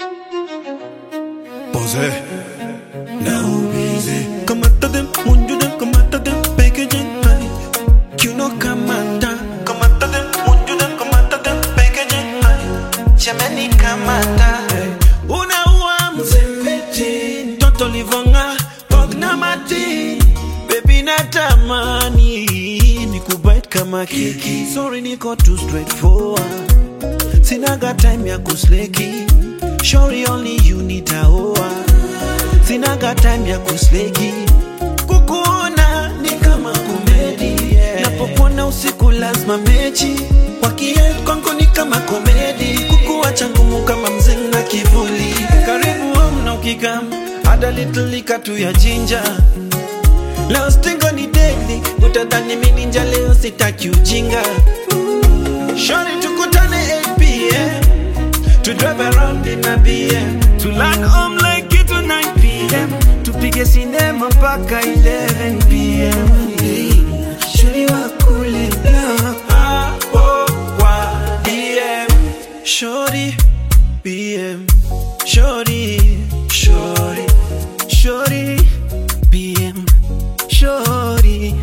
Pose. Now busy. Kamata dem, munju dem, kamata dem, packaging high. You know kamata. Kamata dem, munju dem, kamata dem, packaging high. Jamani kamata. Hey. Unaua mzembeji, mtoto livonga, pogna mati. Baby natamani, nikubite kama keki. Sorry niko too straightforward. Sinaga time ya kusleki Shori only you nitaoa Sinaga time ya kusleki Kukuona ni kama komedi yeah. Napopona usiku lazima mechi Wakie kwangu ni kama komedi Kukuacha ngumu kama mzinga kivuli Karibu home na ukikam Ada little lika tu ya jinja Leo stingo ni daily Utadhani mimi ninja leo sitaki ujinga Shorty tukutane 8 p.m. To drive around in a BM To land home like it to 9 p.m. Tupige sinema mpaka 11 p.m. Shorty wa kule hapo kwa DM Shorty BM Shorty Shorty Shorty BM Shorty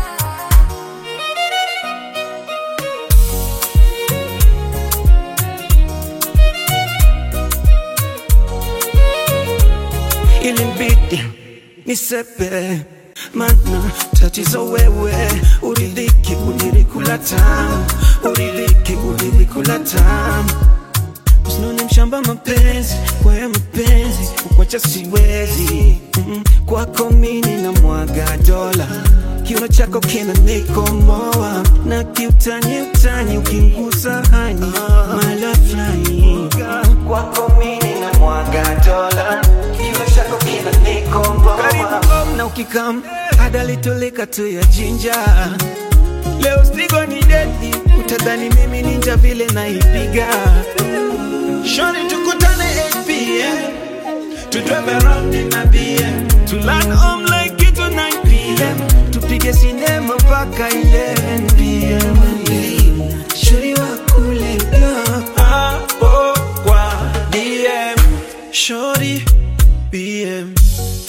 ilimbidi nisepe mana tatizo wewe uridhiki ulilikula tamu uridhiki ulilikula tamu usinone mshamba mapenzi kwaya mapenzi kukwacha siwezi mm, kwako mini na mwaga dola kiuno chako kina nikomoa na kiutani utani ukingusa hani mala fulani kwako mini na mwaga dola kiuno chako kina nikomoa karibu na ukikam adalitoleka tu ya jinja leo stigo ni dedi utadhani mimi ninja vile naipiga Shorty tukutane 8 p.m. To drive around in a BM To land home like it to 9 p.m. Tupige sinema mpaka 11 p.m. Shorty wa kule hapo kwa DM Shorty BM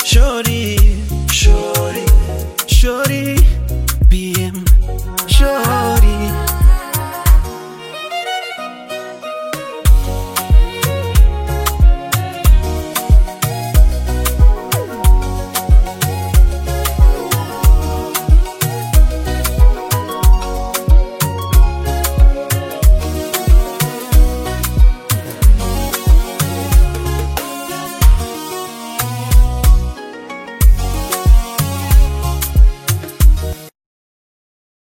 Shorty Shorty Shorty BM Shorty